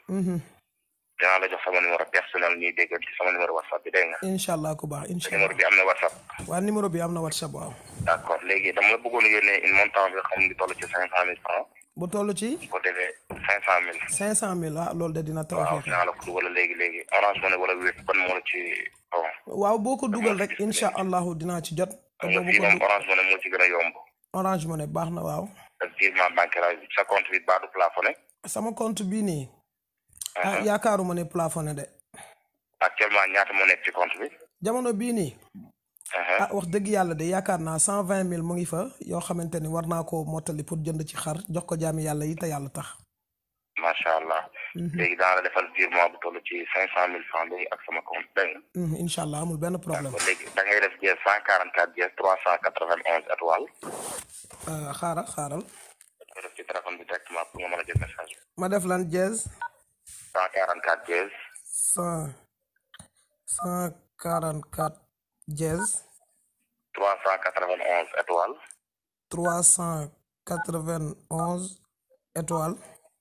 dinaa la jox sama numéro personnel ñuy dégg ci sama numéro whatsapp bi dégg nga. incha allah ku baax incha numéro allah bi am na whatsapp. waa numéro bi am na whatsapp waaw. d' accord léegi dama la bëggoon yónnee une montant bi xam ni toll ci cinq cent mille francs bu toll ci bu ko defee cinq cent mille. cinq cent mille ah loolu de dina waaw tawfeex dinaa la ko dugal léegi léegi orange money wala wéet ban moo la ci bon. waaw boo ko dugal rek incha allahu dinaa ci jot. te xam nga boobu fii ko moom du- orange money moo ci gën a yomb. orange money baax na waaw. ak virement bancaire bi sa compte bi baa du plafonné. sama compte bii nii. ah yaakaaruma ne plafonné de. actuellement ñaata moo nekk ci compte bi. jamono bii nii. ah wax dëgg yàlla de yaakaar naa cent vingt mille mu ngi fa yoo xamante ni war naa koo mottali pour jënd ci xar jox ko jaami yàlla yi te yàlla tax. macha allah. léegi daan la defal virement bu toll ci cinq cent mille francs léegi ak sama compte dégg nga. Mhm, incha allah amul benn problème. kon léegi da ngay def jees cent quarante quatre jees trois cent quatre vingt onze étoiles. Euh, xaaral xaaral. nga def ci téléphone bi directement pour nga mën a jël message bi. ma def lan dièse cent quarante quatre jees cent cent quarante quatre dièse trois cent quatre vingt onze étoiles. trois cent quatre vingt onze étoiles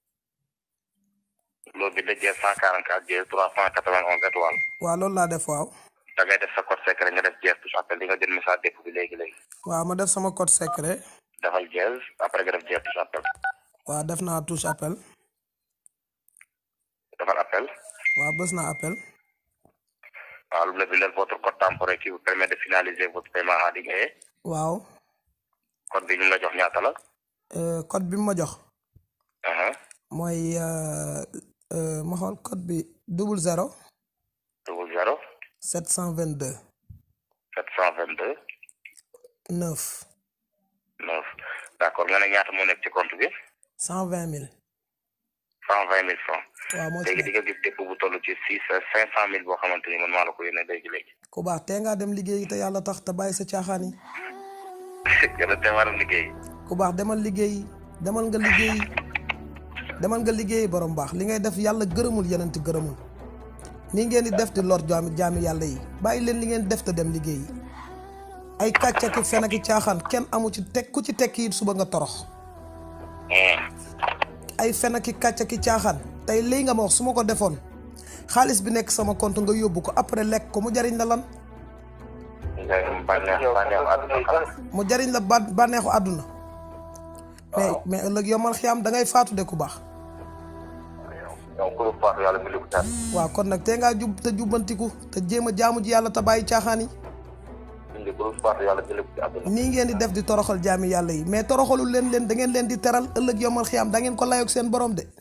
loolu bi da jees cent quarante quatre jees trois cent quatre vingt onze étoiles. waaw loolu laa def waaw. da ngay def sa code secret nga def jees touche appel di nga jël message dépp bi léegi léegi. waaw ma def sama code secret defal jees après nga def jees touche appel. waaw def naa touche appel defal appel. waaw bës naa appel waaw lu mu la bindal votre code temporaire qui vous permet de finaliser votre paiement en ligne. waaw code bi ñu la jox ñaata la. Euh, code bi mu ma jox aha mooy euh, euh, ma xool code bi double zéro double zéro sept cent vingt deux sept cent vingt deux neuf neuf d' accord nga ne ñaata moo nekk ci compte bi cent vingt mille cent vingt mille francs waaw moo ci léegi di nekk nga gis dépôt bu toll ci six cinq cent mille boo xamante ni man maa la ko yónnee léegi léegi ku baax tee ngaa dem liggéey te yàlla tax te bàyyi sa caaxaan yi gën a teewaram liggéey ku baax demal liggéey demal nga liggéey demal nga liggéey borom baax li ngay def yàlla gërëmul yenenti gërëmul nii ngeen di def di lor jaami jaami yàlla yi bàyyi leen li ngeen def te dem liggéey ay kàcc ak fen ak caaxaan kenn amu ci teg ku ci tekki it suba nga torox ay fen ak kàcc ak caaxaan tey lii nga ma wax su ma ko defoon xaalis bi nekk sama compte nga yóbbu ko après lekk ko mu jariñ la lan nga bànneex bànneexu àdduna xalaat mu jariñ la ba bànneexu àdduna mais mais ëllëg yomal xiyaam da ngay faatu de ku baax donc ku faatu yàlla bi ko tar waaw kon nag tee ngaa jub te jubbantiku te jéem a jaamu ji yàlla te bàyyi caaxaan yi indi ku faatu yàlla bi ko ci àdduna nii ngeen di def di toroxal jaami yàlla yi mais toroxalul leen leen da ngeen leen di teral ëllëg yomal xiyaam da ngeen ko layoog seen borom de